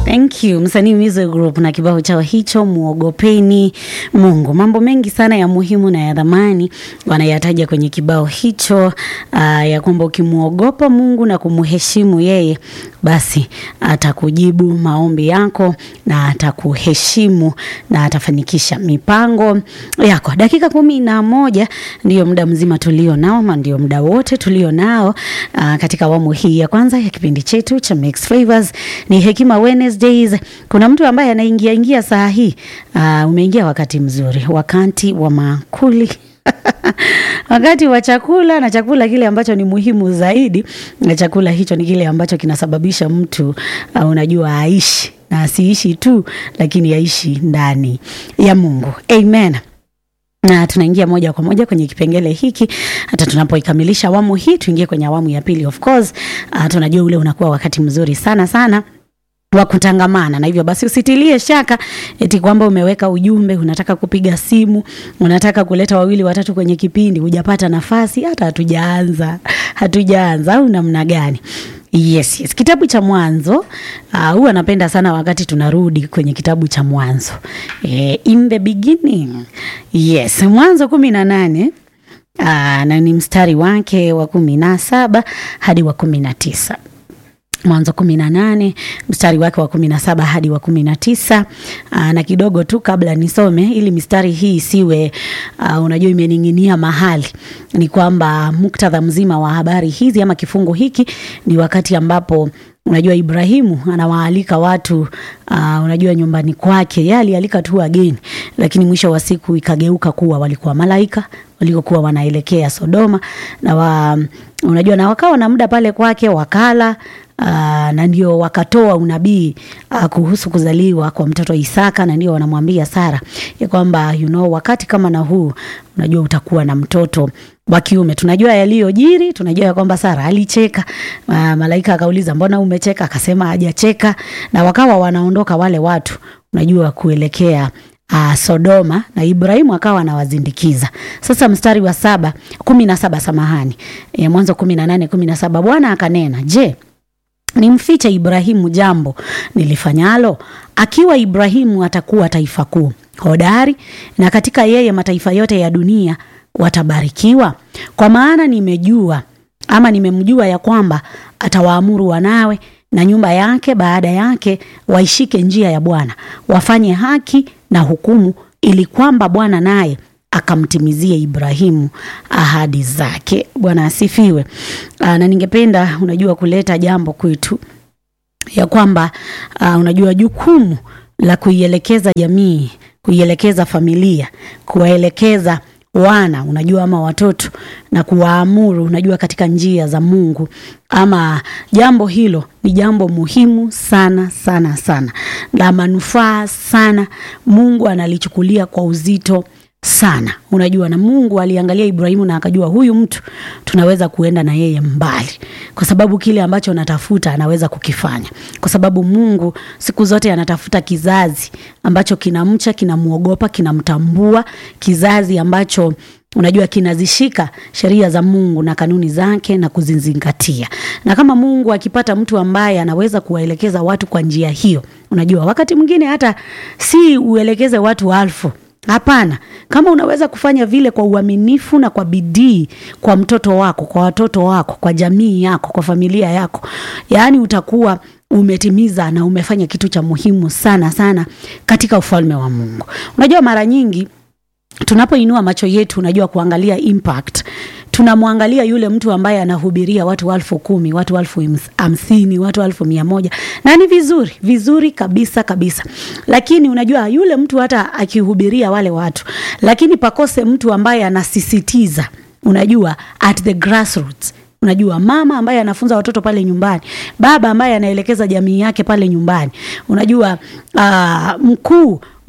Thank you msanii Music Group na kibao chao hicho muogopeni Mungu. Mambo mengi sana ya muhimu na ya dhamani wanayataja kwenye kibao hicho, uh, ya kwamba ukimwogopa Mungu na kumheshimu yeye, basi atakujibu maombi yako na atakuheshimu na atafanikisha mipango yako. Dakika kumi na moja ndio muda mzima tulio nao, ama ndio muda wote tulio nao uh, katika awamu hii ya kwanza ya kipindi chetu cha Mixed Flavors. Ni Hekima Wednesdays. Kuna mtu ambaye anaingia ingia saa hii uh, umeingia wakati mzuri, wakati wa makuli wakati wa chakula na chakula kile ambacho ni muhimu zaidi, na chakula hicho ni kile ambacho kinasababisha mtu uh, unajua aishi na asiishi tu, lakini aishi ndani ya Mungu. Amen na tunaingia moja kwa moja kwenye kipengele hiki. Hata tunapoikamilisha awamu hii, tuingie kwenye awamu ya pili. Of course uh, tunajua ule unakuwa wakati mzuri sana sana wa kutangamana na hivyo basi usitilie shaka eti kwamba umeweka ujumbe, unataka kupiga simu, unataka kuleta wawili watatu kwenye kipindi, hujapata nafasi. Hata hatujaanza hatujaanza, au namna gani? Yes, yes. Kitabu cha Mwanzo uh, huwa napenda sana wakati tunarudi kwenye kitabu cha Mwanzo eh, in the beginning. Yes, Mwanzo kumi na nane uh, na ni mstari wake wa kumi na saba hadi wa kumi na tisa. Mwanzo kumi na nane mstari wake wa kumi na saba hadi wa kumi na tisa. Aa, na kidogo tu kabla nisome ili mistari hii isiwe uh, unajua imening'inia mahali, ni kwamba muktadha mzima wa habari hizi ama kifungu hiki ni wakati ambapo unajua Ibrahimu anawaalika watu uh, unajua nyumbani kwake. Yeye alialika tu wageni, lakini mwisho wa siku ikageuka kuwa walikuwa malaika walikokuwa wanaelekea Sodoma na wa, unajua na wakawa na muda pale kwake wakala Uh, na ndio wakatoa unabii uh, kuhusu kuzaliwa kwa mtoto Isaka, na ndio wanamwambia Sara ya kwamba you know, wakati kama na huu unajua utakuwa na mtoto wa kiume. Tunajua yaliyojiri, tunajua ya kwamba Sara alicheka. Uh, malaika akauliza mbona umecheka? Akasema hajacheka, na wakawa wanaondoka wale watu unajua kuelekea Uh, Sodoma na Ibrahimu akawa anawazindikiza. Sasa mstari wa saba kumi na saba samahani, e, Mwanzo kumi na nane kumi na saba Bwana akanena, je, nimfiche Ibrahimu jambo nilifanyalo? Akiwa Ibrahimu atakuwa taifa kuu hodari, na katika yeye mataifa yote ya dunia watabarikiwa. Kwa maana nimejua ama nimemjua ya kwamba atawaamuru wanawe na nyumba yake baada yake waishike njia ya Bwana, wafanye haki na hukumu, ili kwamba Bwana naye akamtimizie Ibrahimu ahadi zake. Bwana asifiwe. Aa, na ningependa unajua kuleta jambo kwetu ya kwamba aa, unajua jukumu la kuielekeza jamii, kuielekeza familia, kuwaelekeza wana unajua ama watoto na kuwaamuru unajua katika njia za Mungu, ama jambo hilo ni jambo muhimu sana sana sana la manufaa sana. Mungu analichukulia kwa uzito sana unajua, na Mungu aliangalia Ibrahimu na akajua huyu mtu tunaweza kuenda na yeye mbali, kwa sababu kile ambacho anatafuta anaweza kukifanya, kwa sababu Mungu siku zote anatafuta kizazi ambacho kinamcha, kinamwogopa, kinamtambua, kizazi ambacho unajua kinazishika sheria za Mungu na kanuni zake na kuzizingatia. Na kama Mungu akipata mtu ambaye anaweza kuwaelekeza watu kwa njia hiyo, unajua wakati mwingine hata si uelekeze watu alfu Hapana, kama unaweza kufanya vile kwa uaminifu na kwa bidii kwa mtoto wako, kwa watoto wako, kwa jamii yako, kwa familia yako, yaani utakuwa umetimiza na umefanya kitu cha muhimu sana sana katika ufalme wa Mungu. Unajua mara nyingi tunapoinua macho yetu, unajua kuangalia impact tunamwangalia yule mtu ambaye anahubiria watu elfu kumi watu elfu hamsini watu elfu mia moja na ni vizuri vizuri kabisa kabisa, lakini unajua yule mtu hata akihubiria wale watu, lakini pakose mtu ambaye anasisitiza, unajua at the grassroots Unajua, mama ambaye anafunza watoto pale nyumbani, baba ambaye anaelekeza jamii yake pale nyumbani, unajua uh, mkuu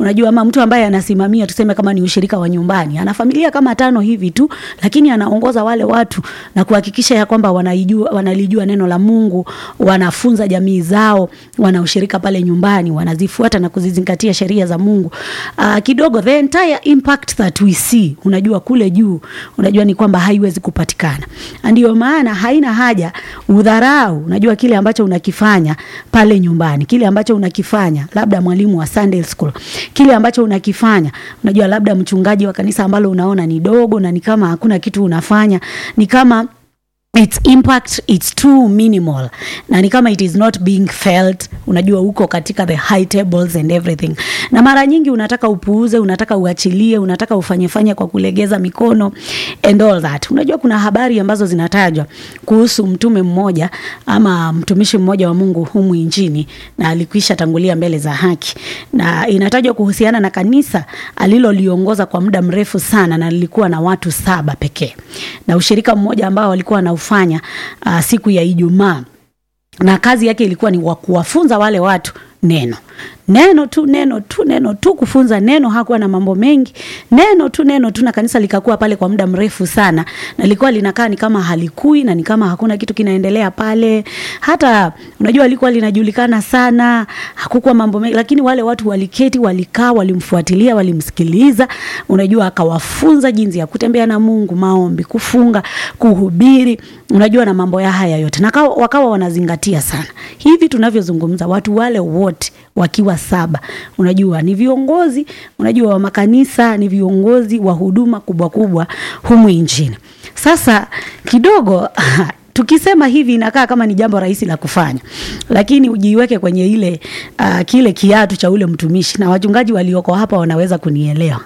unajua ama mtu ambaye anasimamia tuseme kama ni ushirika wa nyumbani ana familia kama tano hivi tu lakini anaongoza wale watu na kuhakikisha ya kwamba wanaijua wanalijua neno la Mungu wanafunza jamii zao wana ushirika pale nyumbani wanazifuata na kuzizingatia sheria za Mungu uh, kidogo the entire impact that we see unajua kule juu unajua ni kwamba haiwezi kupatikana ndio maana haina haja udharau unajua kile ambacho unakifanya pale nyumbani kile ambacho unakifanya labda mwalimu wa Sunday school kile ambacho unakifanya unajua labda mchungaji wa kanisa ambalo unaona ni dogo na ni kama hakuna kitu unafanya ni kama its impact it's too minimal na ni kama it is not being felt unajua huko katika the high tables and everything na mara nyingi unataka upuuze unataka uachilie unataka ufanyefanye kwa kulegeza mikono and all that unajua kuna habari ambazo zinatajwa kuhusu mtume mmoja ama mtumishi mmoja wa mungu humu nchini na alikwisha tangulia mbele za haki na inatajwa kuhusiana na kanisa aliloliongoza kwa muda mrefu sana na lilikuwa na watu saba pekee na ushirika mmoja ambao walikuwa wanaufanya uh, siku ya Ijumaa na kazi yake ilikuwa ni wa kuwafunza wale watu neno neno tu neno tu neno tu kufunza neno hakuwa na mambo mengi neno tu neno tu na kanisa likakuwa pale kwa muda mrefu sana na lilikuwa linakaa ni kama halikui na ni kama hakuna kitu kinaendelea pale hata unajua lilikuwa linajulikana sana hakukuwa mambo mengi lakini wale watu waliketi walikaa walimfuatilia walimsikiliza unajua akawafunza jinsi ya kutembea na Mungu maombi kufunga kuhubiri unajua na mambo ya haya yote na kawa, wakawa wanazingatia sana hivi tunavyozungumza watu wale wote wakiwa saba unajua ni viongozi unajua wa makanisa ni viongozi wa huduma kubwa kubwa humu nchini sasa kidogo tukisema hivi inakaa kama ni jambo rahisi la kufanya lakini ujiweke kwenye ile uh, kile kiatu cha ule mtumishi na wachungaji walioko hapa wanaweza kunielewa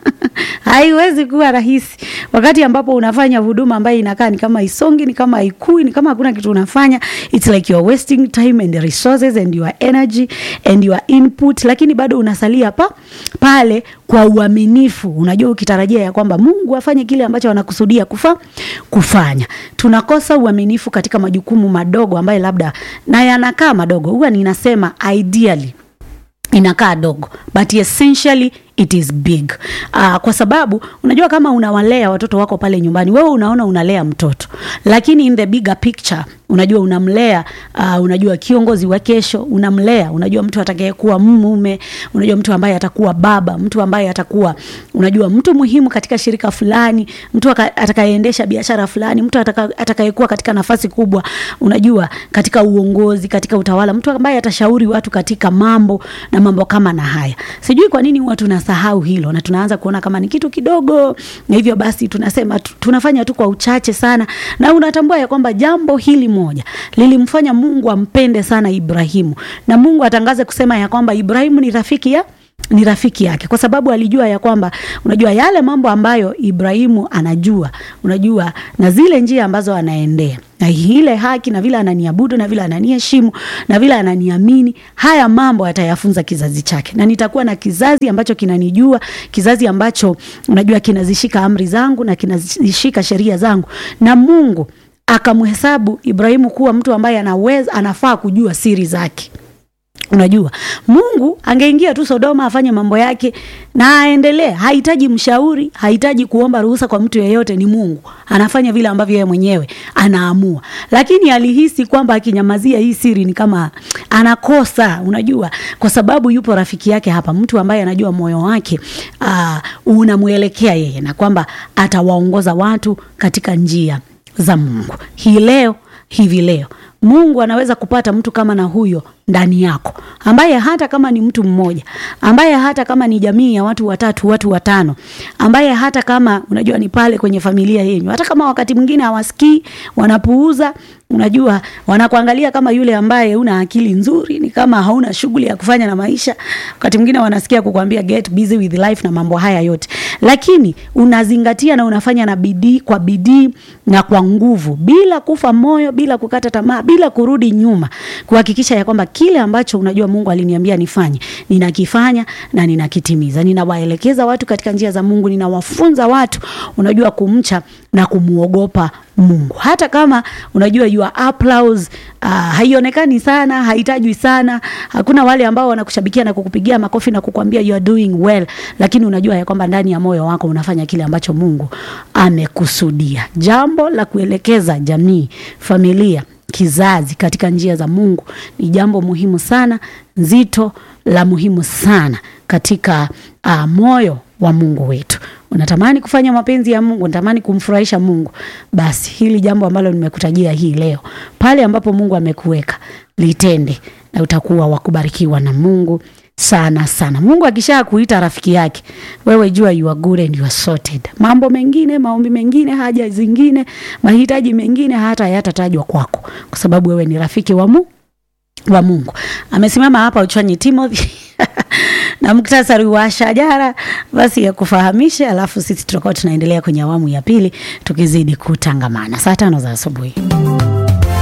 haiwezi kuwa rahisi wakati ambapo unafanya huduma ambayo inakaa ni kama isongi ni kama haikui ni kama hakuna kitu unafanya it's like you're wasting time and resources and your energy and your input lakini bado unasalia pa pale kwa uaminifu unajua ukitarajia ya kwamba mungu afanye kile ambacho anakusudia kufa kufanya tunakosa uaminifu katika majukumu madogo ambayo labda na yanakaa madogo huwa ninasema ideally inakaa dogo but essentially it is big uh, kwa sababu unajua kama unawalea watoto wako pale nyumbani wewe unaona unalea mtoto lakini in the bigger picture unajua unamlea uh, unajua kiongozi wa kesho unamlea unajua mtu atakayekuwa mume unajua mtu ambaye atakuwa baba mtu ambaye atakuwa unajua mtu muhimu katika shirika fulani mtu atakayeendesha biashara fulani mtu atakayekuwa katika nafasi kubwa unajua katika uongozi katika utawala mtu ambaye atashauri watu katika mambo na mambo kama na haya sijui kwa nini huwa tunasahau hilo na tunaanza kuona kama ni kitu kidogo na hivyo basi tunasema tunafanya tu kwa uchache sana na unatambua ya kwamba jambo hili moja lilimfanya Mungu ampende sana Ibrahimu na Mungu atangaze kusema ya kwamba Ibrahimu ni rafiki ya ni rafiki yake kwa sababu alijua ya kwamba unajua yale mambo ambayo Ibrahimu anajua unajua na zile njia ambazo anaendea na ile haki na vile ananiabudu na vile ananiheshimu na vile ananiamini haya mambo atayafunza kizazi chake na nitakuwa na kizazi ambacho kinanijua kizazi ambacho unajua kinazishika amri zangu na kinazishika sheria zangu na Mungu akamhesabu Ibrahimu kuwa mtu ambaye anaweza anafaa kujua siri zake unajua mungu angeingia tu sodoma afanye mambo yake na aendelee hahitaji mshauri hahitaji kuomba ruhusa kwa mtu yeyote ni mungu anafanya vile ambavyo yeye mwenyewe anaamua lakini alihisi kwamba akinyamazia hii siri ni kama anakosa unajua kwa sababu yupo rafiki yake hapa mtu ambaye anajua moyo wake uh, unamwelekea yeye na kwamba atawaongoza watu katika njia za mungu hii leo hivi leo mungu anaweza kupata mtu kama na huyo ndani yako ambaye hata kama ni mtu mmoja ambaye hata kama ni jamii ya watu watatu watu watano ambaye hata kama unajua ni pale kwenye familia yenyu hata kama wakati mwingine hawasikii wanapuuza unajua wanakuangalia kama yule ambaye una akili nzuri ni kama hauna shughuli ya kufanya na maisha wakati mwingine wanasikia kukwambia get busy with life na mambo haya yote lakini unazingatia na unafanya na bidii kwa bidii na kwa nguvu bila kufa moyo bila kukata tamaa bila kurudi nyuma kuhakikisha ya kwamba kile ambacho unajua Mungu aliniambia nifanye, ninakifanya na ninakitimiza. Ninawaelekeza watu katika njia za Mungu, ninawafunza watu unajua kumcha na kumuogopa Mungu. Hata kama unajua your applause uh, haionekani sana, haitajwi sana, hakuna wale ambao wanakushabikia na kukupigia makofi na kukwambia you are doing well, lakini unajua ya kwamba ndani ya moyo wako unafanya kile ambacho Mungu amekusudia. Jambo la kuelekeza jamii, familia, kizazi katika njia za Mungu ni jambo muhimu sana, nzito, la muhimu sana katika uh, moyo wa Mungu wetu. Unatamani kufanya mapenzi ya Mungu, unatamani kumfurahisha Mungu, basi hili jambo ambalo nimekutajia hii leo, pale ambapo Mungu amekuweka litende, na utakuwa wa kubarikiwa na Mungu sana sana. Mungu akisha kuita rafiki yake, wewe jua you are good and you are sorted. Mambo mengine, maombi mengine, haja zingine, mahitaji mengine hata hayatatajwa kwako, kwa sababu wewe ni rafiki wa Mungu wa Mungu. Amesimama hapa Uchwanyi Timothy na muktasari wa shajara basi ya kufahamisha, alafu sisi tutakuwa tunaendelea kwenye awamu ya pili tukizidi kutangamana saa tano za asubuhi.